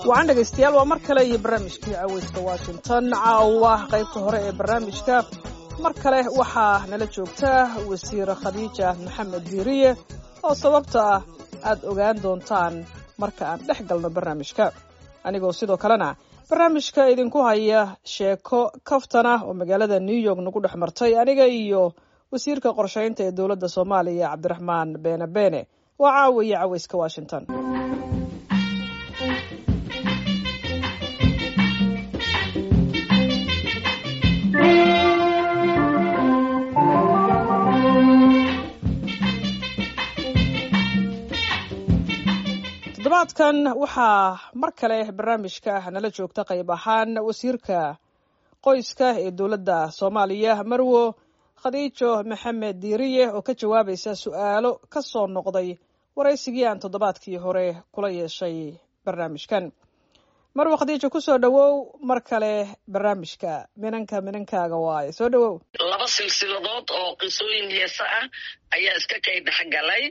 wacan dhegaystayaal waa mar kale iyo barnaamijkii caweyska washington caawa qaybta hore ee barnaamijka mar kale waxaa nala joogta wasiir khadiija maxamed diiriye oo sababta ah aad ogaan doontaan marka aan dhex galno barnaamijka anigoo sidoo kalena barnaamijka idinku haya sheeko kaftana oo magaalada new york nagu dhex martay aniga iyo wasiirka qorshaynta ee dowladda soomaaliya cabdiraxmaan beene beene waa caawiya caweyska washington toddobaadkan waxaa mar kale barnaamijka nala joogta qayb ahaan wasiirka qoyska ee dowladda soomaaliya marwo khadiijo maxamed diiriye oo ka jawaabaysa su-aalo ka soo noqday waraysigii aan toddobaadkii hore kula yeeshay barnaamijkan marwo khadiijo kusoo dhowow mar kale barnaamijka minanka minankaaga waaye soo dhowow laba silsiladood oo qisooyin heesa ah ayaa iska kay dhexgalay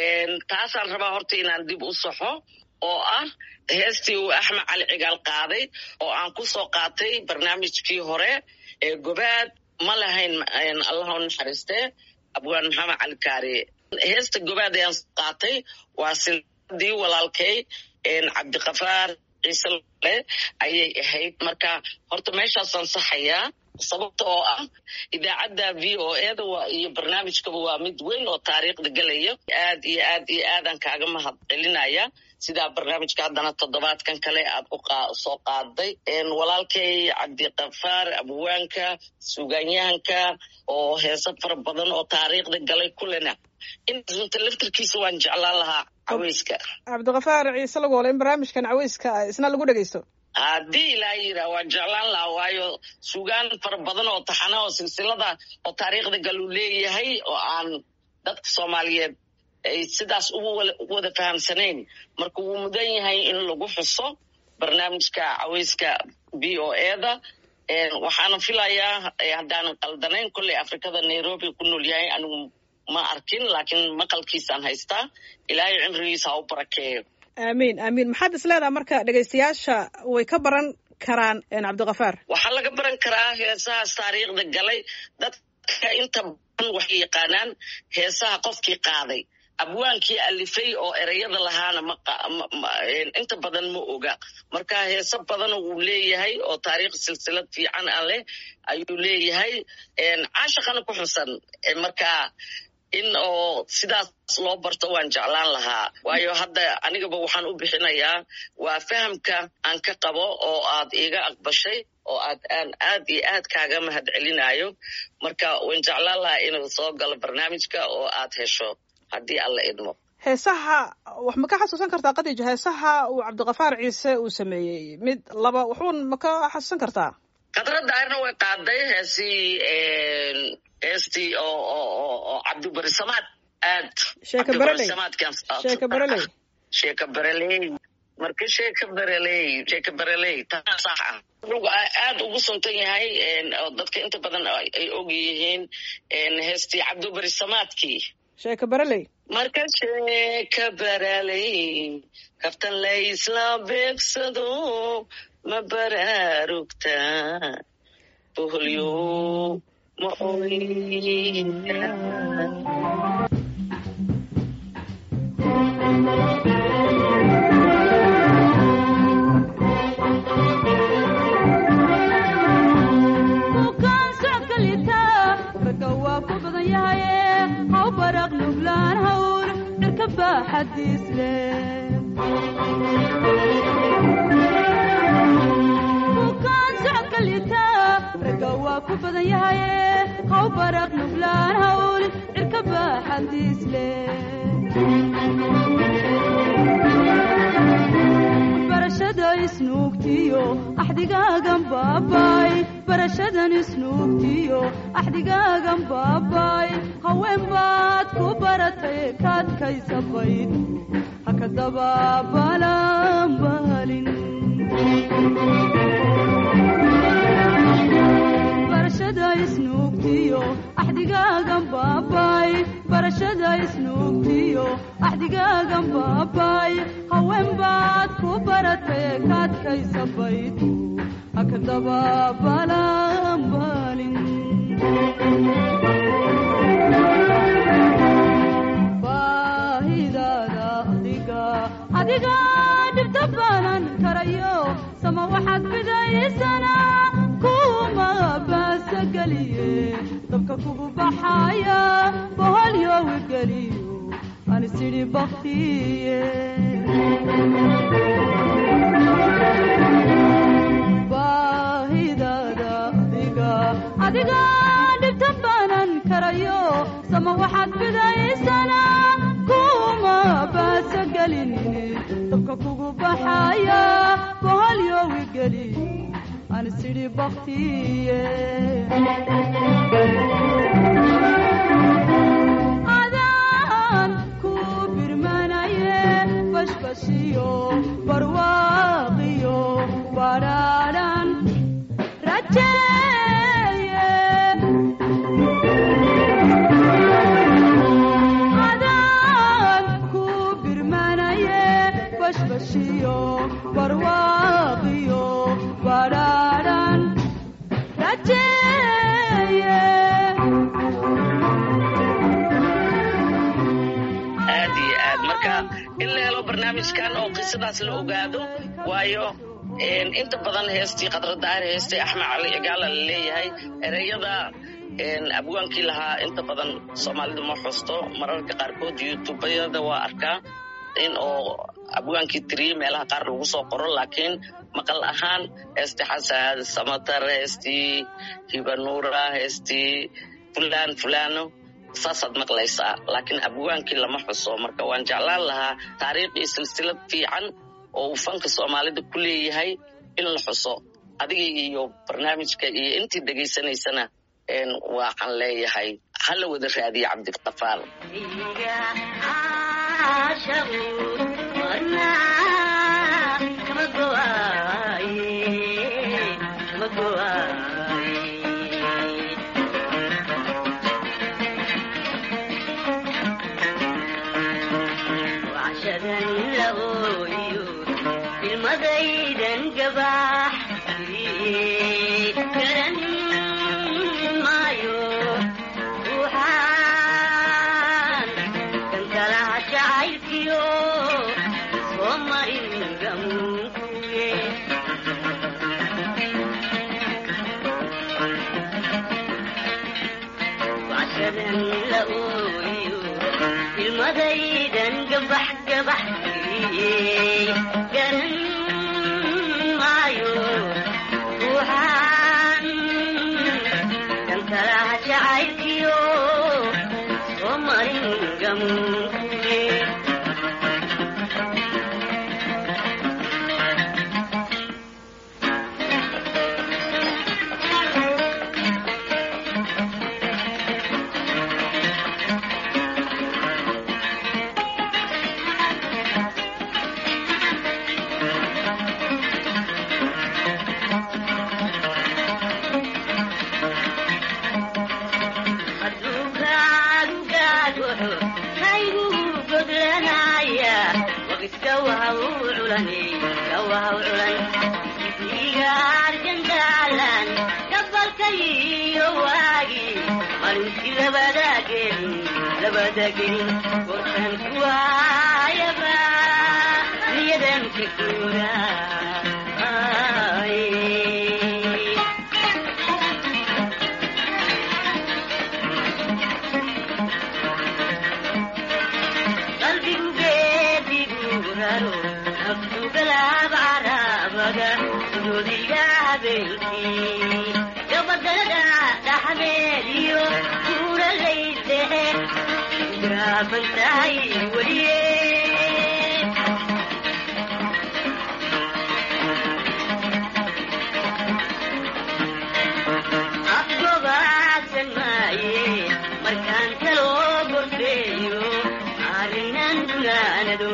taasaan rabaa horta inaan dib u saxo oo ah heestii uu axmed cali cigaal qaaday oo aan ku soo qaatay barnaamijkii hore ee gobaad ma lahayn allah u naxariistee abwaan maxamed cali kaariye heesta gobaad ayaan qaatay waa silsiladii walaalkay cabdikafaar ciise le ayay ahayd marka horta meeshaasaan saxayaa sababta oo ah idaacadda v o eda iyo barnaamijkaba waa mid weyn oo taariikhda gelaya aad iyo aad iyo aadaan kaaga mahad celinaya sidaa barnaamijka haddana toddobaadkan kale aad usoo qaaday walaalkay cabdikafaar abwaanka suugaanyahanka oo heese fara badan oo taariikhda galay kulena inta laftarkiisa waan jeclaan lahaa caweyska cabdikafaar ciise lagoole in barnaamijkan caweyska isna lagu dhegeysto haddii ilaa yiraa waan jeclaan lahaa waayo sugaan fara badan oo taxana oo silsilada oo taariikhda galuu leeyahay oo aan dadka soomaaliyeed ay sidaas ugu wada fahamsanayn marka wuu mudan yahay in lagu xuso barnaamijka caweyska v o eda waxaana filayaa haddaanan qaldanayn kolley afrikada nairobi ku nool yahay anigu ma arkin laakiin maqalkiisaan haystaa ilaahay cimrigiisa ha u barakeeyo aamiin aamiin maxaad is leedaha marka dhegaystayaasha way ka baran karaan cabdikafaar waxaa laga baran karaa heesahaas taariikhda galay dadka inta badan waxay yaqaanaan heesaha qofkii qaaday abwaankii alifay oo ereyada lahaana inta badan ma oga marka heese badana wuu leeyahay oo taariikh silsilad fiican a leh ayuu leeyahay caashaqana ku xusan marka in oo sidaas loo barto waan jeclaan lahaa waayo hadda anigaba waxaan u bixinayaa waa fahamka aan ka qabo oo aad iiga aqbashay oo aad aan aad iyo aad kaaga mahad celinayo marka waan jeclaan lahaa inuu soo galo barnaamijka oo aad hesho haddii alla idmo heesaha wax ma ka xasuusan kartaa khadiijo heesaha uu cabdikafaar ciise uu sameeyey mid laba wuxuun ma ka xasuusan kartaa khadra daarna way qaaday heesii heestii oo oo cabdibarisamaad aad sheeka bereley sheeka bereley sheeka bereley marka sheeka bereley sheeka bereley taa sax ah wuxuu aad ugu suntan yahay oo dadka inta badan ay og yihiin heestii cabdibarisamaadkii sheeka bereley marka sheeka bereley kaftan laysla beegsado ma baraarugtaa boholyo ma oyda bukaan socodka liita ragga waa ku badan yahaye haw baraq nuglaan hawr cirka baaxadiis leh bukaan socodka liita ragga waa ku badan yahaye haw baraq nuglaan hawl cirka baaxadiis leh barashada isnuugtiyo axdigaagan baabay barashadan isnuugtiyo axdigaagan baabay haween baad ku baratay kaadkaysa bayd haka dabaabalan balin barashada isnuugtiyo axdigaagan baabay barashada isnuugtiyo axdigaagan baabay haween baad ku baratay kaadkaysa baydu haka dabaabalanbalin baahidaada adiga adiga dhibta baanan karayo sama waxaad fidaysana kuma baasa geliye dabka kugu baxaya boholyowi geliyo anisidhi baktiye baahidaada adiga adiga dhibta baanan karayo sama waxaad fidaysana kuma baasa gelinine dabka kugu baxaya boholyowi geliyo anisidhi baktiye adaan ku birmanaye bashbashiyo barwaaqiyo badhaadhan rajeeye adaan ku birmanaye bashbashiyo barwaaqiyo badhaadhan rajeeye aad iyo aad marka in la helo barnaamijkan oo qisadaas la ogaado waayo een, inta badan heestii qadradaar heestii axmed cali cigaala la leeyahay ereyada een, abwaankii lahaa inta badan soomaalidu ma xusto mararka qaarkood youtubayada waa arkaa in oo abwaankii tiriyey meelaha qaar lagu soo qoro laakiin maqal ahaan heestii xasan samatar heestii hibanuura heestii fulaan fulaano saasaad maqlaysaa laakiin abwaankii lama xuso marka waan jeclaan lahaa taariikh iyo silsilad fiican oo uu fanka soomaalida ku leeyahay in la xuso adiga iyo barnaamijka iyo intii dhegaysanaysana een, waxaan leeyahay hala wada raadiyo cabdiqafaar ilmadaydan gabax garan maayo ruuxaan kankalaha jacaylkiyo soo marin gamunkuye washadan la ooyo ilmadaydan gabax gabax garan maayo ruuxaan kankalaha jacaylkiyo soo marin gamunkuye qalbigu geedigu raro naftu galaab carabada doodiga habeenkii gabadalada dhaxdeediyo kuuralaydehe graaban tahay weliye afgobaadsan maaye markaan kaloo gorfeeyo arrinan gunaanado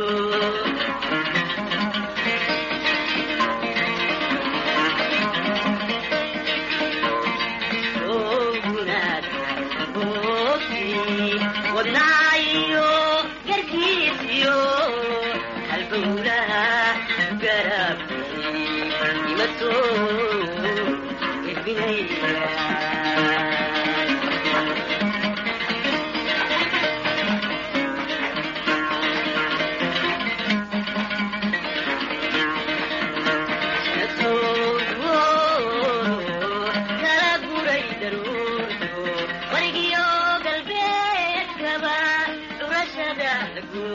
wadnaayo garabkiisiyo halbowlaha garabkay ima soo edbinaya kala guray daruurto warigiyo galbeedkaba dhurashada lagu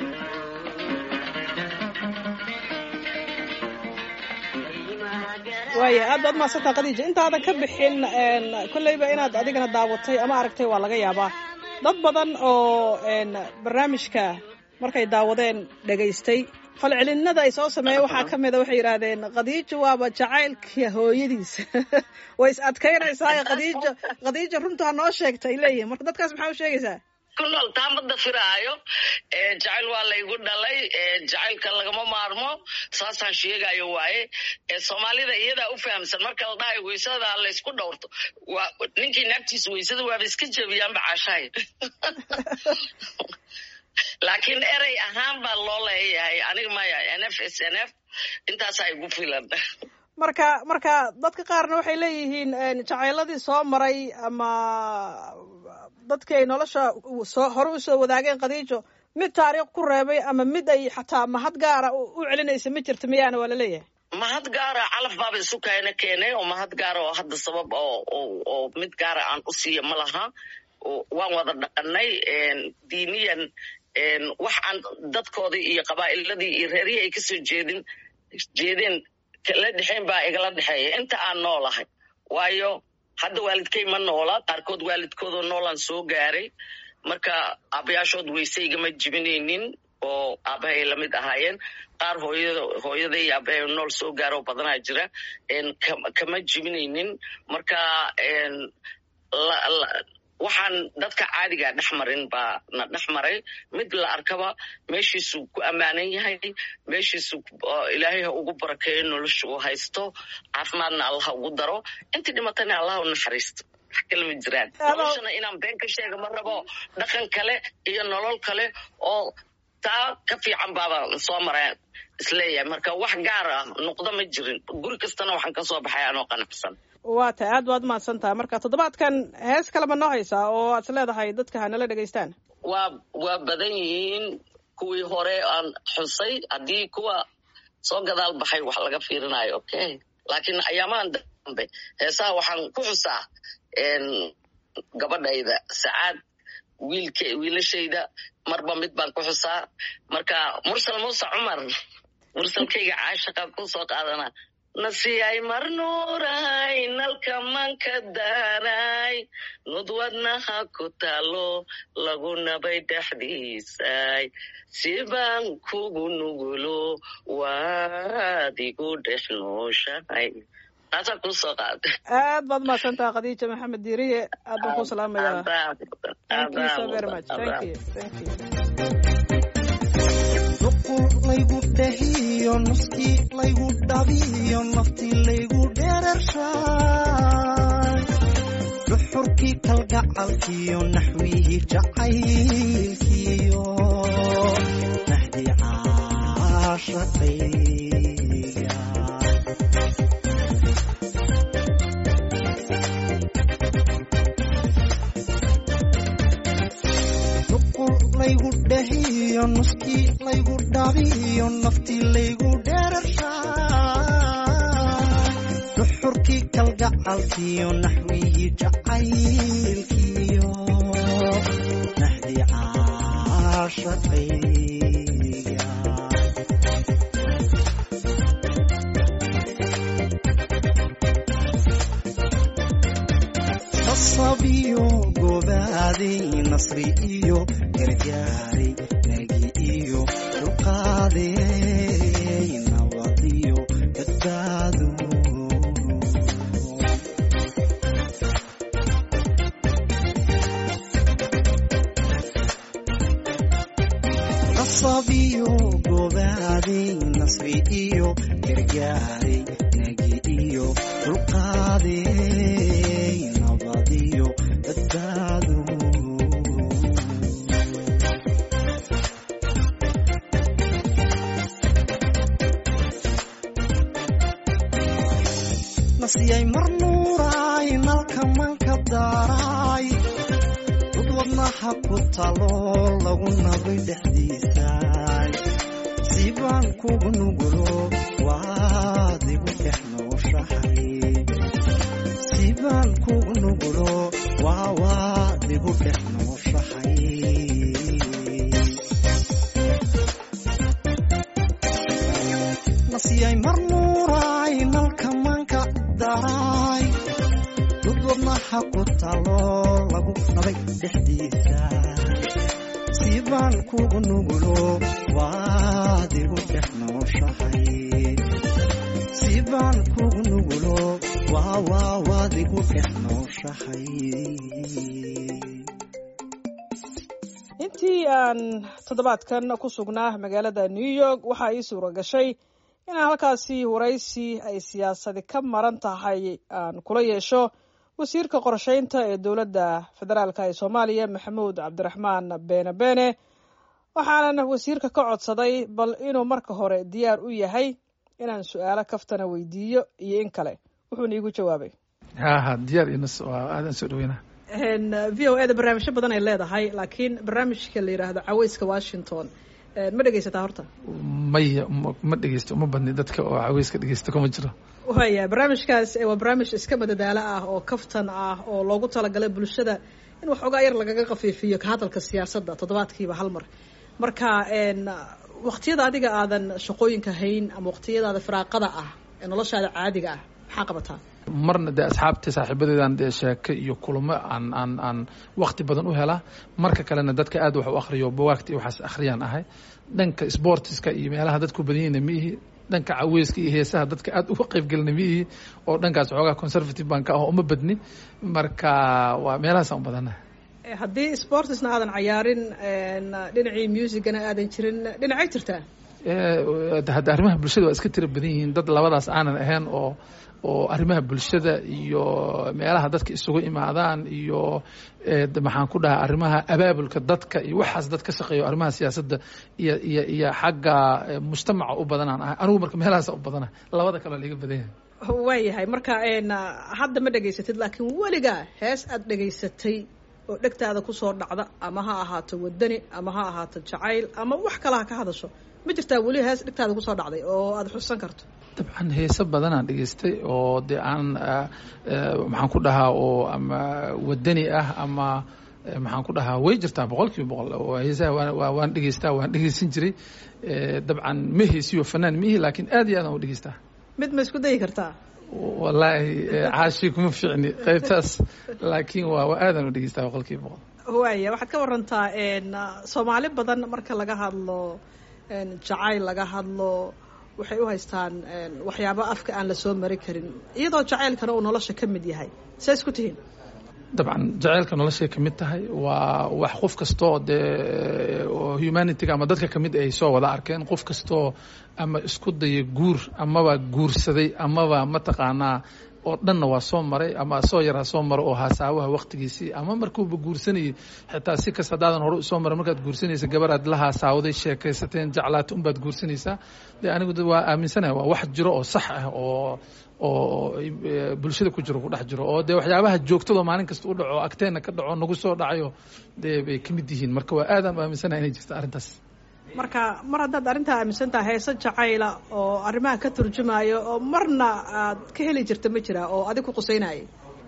waaya aad baad mahadsantaa khadiija intaadan ka bixin een, kolleyba inaad adigana daawatay ama aragtay waa laga yaabaa dad badan oo een, barnaamijka markay daawadeen dhegaystay falcelinada ay soo sameeyeen waxaa ka mid a waxay yidhaahdeen khadiijo waaba jacaylka hooyadiisa way is adkaynaysaa khadiijo khadiijo runta ha noo sheegta ay leeyihin marka dadkaas maxaa u sheegaysaa ku nool taamada firaayo ee jacayl waa laygu dhalay ee jacaylka lagama maarmo saasaan sheegayo waaye ee soomaalida iyadaa u fahamsan marka la dhahayo weysada laysku dhowrto waa ninkii naagtiisa weysada waaba iska jebiyaanba caashahay laakiin erey ahaan baa loo leeyahay aniga maya n f s n f intaasaa igu filan marka marka dadka qaarna waxay leeyihiin een, jacayladii soo maray ama dadkii ay nolosha u- soo hore usoo wadaageen khadiijo mid taariikh ku reebay ama mid ay xataa mahad gaara u u celinaysa ma jirta miyaana waa laleeyahay mahad gaara calaf baaba isu kaena keenay oo mahad gaara oo hadda sabab oo oo- oo mid gaara aan u siiya ma laha oo waan wada dhaqanay een, diiniyan een, wax aan dadkoodii iyo qabaa'iladii iyo reerihii ay kasoo jeedin jeedeen kala dhexeyn baa igala dhexeeya inta aan noolahay waayo hadda waalidkay ma noola qaarkood waalidkoodoo noolaan soo gaaray marka aabayaashood weyse igama jibinaynin oo aabahay lamid ahaayeen qaar hooyada hooyaday iyo aabahay nool soo gaaroo badanaa jira een, ka- kama jibinaynin marka een, la- la- waxaan dadka caadiga dhex marin baa na dhex maray mid la arkaba meeshiisuu ku ammaanan yahay meeshiisu oo ilaahay ha ugu barakeeyo nolosha uu haysto caafimaadna allah ha ugu daro intii dhimatana allah u naxariisto wax kale ma jiraan Ado- noloshana inaan been ka sheega ma rabo dhaqan kale iyo nolol kale oo taa ka fiican baaba soo mareen isleeyahay marka wax gaar ah nuqdo ma jirin guri kastana waxaan ka soo baxay anoo qanacsan waa tahay aad baad mahadsan tahay marka toddobaadkan hees kalema noo haysaa oo aad is leedahay dadka ha nala dhegaystaan waa waa badan yihiin kuwii hore aan xusay haddii kuwa soo gadaal baxay wax laga fiirinayo okay laakiin ayaamahan dambe heesaha waxaan ku xusaa een, gabadhayda sacaad wiilka wiilashayda marba mid baan ku xusaa marka mursal muuse cumar mursalkayga caashaqa ku soo qaadana nasiyay marnuuray nalka manka daaray nudwadnaha ku taalo lagu nabay dhexdiisay sibaan kugu nugulo waad igu dhex nooshahay taasaa ku soo qaada aad baad mahadsan tahay khadiija maxamed diiriye aad baan ku salaamayaa thank you so very much thank you thank you nuqul laygu dhahiyo nuskii laygu dhabiyo naftii laygu dherershaay duxurkii kalgacalkiyo naxwihii jacaylkiyo nahdii caashaqayga nuqul laygu dhahiyo nuskii laygu dhabiyo naftii laygu dherershaay duxurkii kalgacalkiyo naxwihii jacaylkiyo nahdii caashaqayga nasabiyo gobaaday nasri iyo gargaaray nagi iyo dulqaaday nabad iyo badbaado nasabiyo gobaaday nasri iyo gargaaray nagi iyo dulqaaday nabad iyo badbaado nasiyay mar nuuraay nalka manka daaraay dad wadnaha ku talo lagu nabay dhexdiisaay siibaan kugu nugulo waad igu dhex nooshahay siibaan kugu nugulo waa waad igu dhex nooshahay nasiyay mar nuuraay nalka manka daraay dad wadnaha ku talo lagu nabay dhexdiisa siibaan kugu nugulo waad igu dhex nooshahay siibaan kugu nugulo waa waa waad igu dhex nooshahay intii aan toddobaadkan ku sugnaa magaalada new york waxaa ii suura gashay inaan halkaasi waraysi ay siyaasadi ka maran tahay aan kula yeesho wasiirka qorsheynta ee dowladda federaalk ee soomaaliya maxamuud cabdiraxmaan beene beene waxaanan wasiirka ka codsaday bal inuu marka hore diyaar u yahay inaan su-aalo kaftana weydiiyo iyo in kale wuxuuna iigu jawaabay haha diyaar inas waa aadan soo dhaweynaa v o eda barnaamijyo badan ay leedahay laakiin barnaamijka la yidhaahdo caweyska washington ma dhegeysataa horta maya ma ma dhegeysto uma badni dadka oo caweyska dhegeysta kuma jiro waya barnaamijkaas waa barnaamij iska madadaalo ah oo kaftan ah oo loogu talagalay bulshada in waxoogaa yar lagaga qafiifiyo ka hadalka siyaasadda toddobaadkiiba hal mar marka waqtiyada adiga aadan shaqooyinka hayn ama waqtiyadaada firaaqada ah ee noloshaada caadiga ah maxaa qabataa marna dee asxaabta saaxiibadeedan dee sheeke iyo kulamo aan aan aan wakti badan u helaa marka kalena dadka aad wax u akhriyo bawaagta iyo waxaas akhriyaan ahay dhanka sportiska iyo meelaha dadku badan yihiina ma ihi dhanka caweyska iyo heesaha dadka aad uga qaybgelina ma ihi oo dhankaas xoogaa conservative baan ka ah uma badni marka waa meelahaasaan u badana haddii sportisna aadan cayaarin dhinacii musicana aadan jirin dhinacay jirtaa hadda arrimaha bulshada waa iska tira badan yihiin dad labadaas aanan ahayn oo oo arrimaha bulshada iyo meelaha dadka isugu imaadaan iyo maxaan ku dhahaa arrimaha abaabulka dadka iyo waxaas dad ka shaqeeyo arrimaha siyaasadda iyo iyo iyo xagga mujtamaca u badanaan ahay anigu marka meelahaasa u badana labada kaleo liga badan yahay waayahay marka hadda ma dhegaysatid laakiin weligaa hees aad dhegaysatay oo dhegtaada kusoo dhacda ama ha ahaato wadani ama ha ahaato jacayl ama wax kale ha ka hadasho ma jirtaa weli hees dhegtaada kusoo dhacday oo aada xusan karto dabcan heese badanaan dhegaystay oo dee aan maxaan ku dhahaa oo ama wadani ah ama maxaan ku dhahaa way jirtaa boqol kiiba boqol oo heesaha waa waan dhegeystaa waan dhegeysan jiray dabcan ma heesiyo fanaan mihi laakiin aad iyo aad aan u dhegeystaa mid ma isku dayi kartaa wallaahi caashi kuma ficni qaybtaas laakiin waa waa aadaan u dhegeystaa boqol kiiba boqol waaya waxaad ka warantaa soomaali badan marka laga hadlo jacayl laga hadlo waxay u haystaan waxyaabo afka aan la soo mari karin iyadoo jacaylkana uu nolosha ka mid yahay see isku tihiin dabcan jacaylka noloshay ka mid tahay waa wax qof kastoo dee humanityga ama dadka kamid ay soo wada arkeen qof kastoo ama isku daya guur amaba guursaday amaba mataqaanaa oo dhanna waa soo maray ama soo yaraa soo mara oo haasaawaha waktigiisii ama markuuba guursanayay xitaa si kasta hadaadan hore usoo maray markaad guursanaysa gabaraad la haasaawday sheekaysateen jeclaata unbaad guursanaysaa de anigu waa aaminsanaha waa wax jiro oo sax ah oo oo bulshada ku jiro ku dhex jiro oo dee waxyaabaha joogtado maalin kasta u dhaco agteenna ka dhaco nagu soo dhacayo dee bay ka mid yihiin marka waa aadaan u aaminsanaha inay jirto arrintaas marka mar haddaad arrintaa aaminsan taha heese jacayla oo arrimaha ka turjumayo oo marna aad ka heli jirta ma jira oo adig ku quseynaya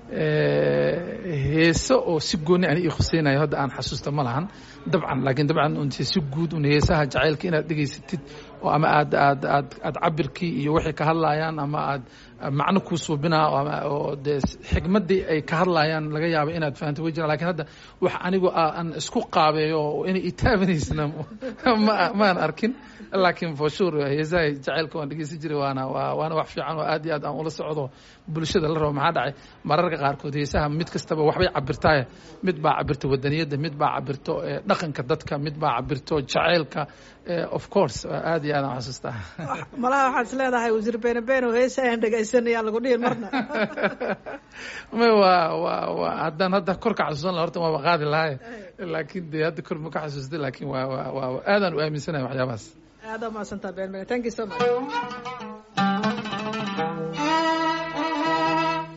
heese oo si gooni ani ii khuseynayo hadda aan xasuusta ma lahan dabcan laakiin dabcan unte si guud un heesaha jacaylka inaad dhegaysatid oo ama aad aad aad aad cabirkii iyo waxay ka hadlayaan ama aad macno kuu suubinaa oo dee xigmaddii ay ka hadlayaan laga yaaba inaad fahanto way jiraan lakin hadda wax anigu aan isku qaabeeyo oo inay itaabanaysna ma maan arkin laakiin for sure heesaha jacaylka waan dhegeysan jiray waana waa waana wax fiican oo aad iyo aad aan ula socdo bulshada la rabo maxaa dhacay mararka qaarkood heesaha mid kastaba waxbay cabirtaaye mid baa cabirta wadaniyadda mid baa cabirto dhaqanka dadka mid baa cabirto jacaylka of course aad iyo aad aan xasuustaa malaha waxaad is leedahay wasiir beene beene oo heesa aan dhegaysanayaan lagu dhihin marna may waa waa waa haddaan hadda kor ka xasuusan laha horta waaba qaadi lahay laakiin dee hadda kor ma ka xasuustay laakiin waa waa waa aadaan u aaminsanahay waxyaabahaas aada umahadsantaa been bene thank you so much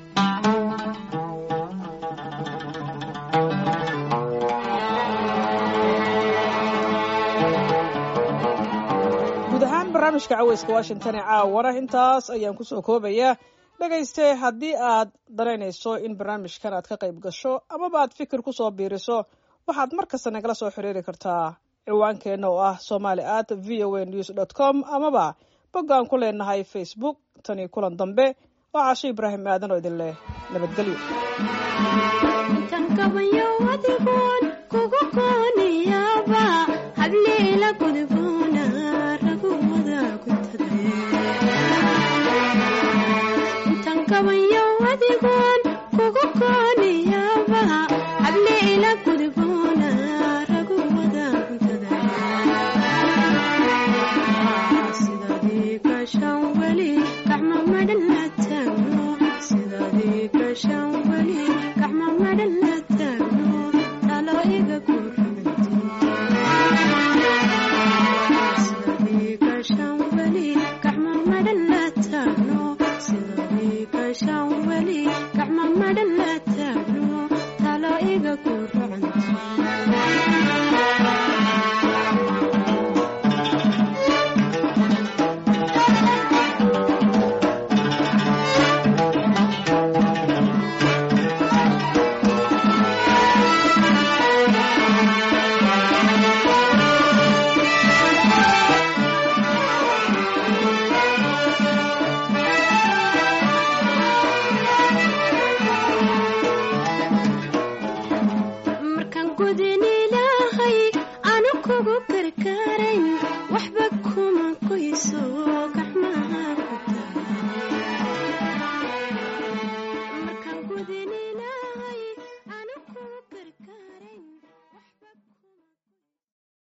barnaamijka caweyska washington ee caawana intaas ayaan kusoo koobayaa dhegayste haddii aad danaynayso in barnaamijkan aad ka qayb gasho amaba aad fikir kusoo biiriso waxaad mar kasta nagala soo xiriiri kartaa ciwaankeenna oo ah somali at v o a news dot com amaba boggaan ku leenahay facebook tani kulan dambe oo casho ibraahim aadan oo idin leh nabadgelyo intan kabayo adigoon kugu kooniyaaba hableela gudboona ragooda kuntade intan kabayo adigoon kugu kooniyaaba hableela gudboona ragooda kuntada sidadii kashan weli gacma madhan la taagno sidadii kashan weli gacma madhan la taagno talo iga ku sidadii kashan weli gacma madhan la taagno sidadii kashan weli gacma madhan la taagno talo iga ku markaan gudin ilaahay anu kugu karkarayn waxba kuma qoyso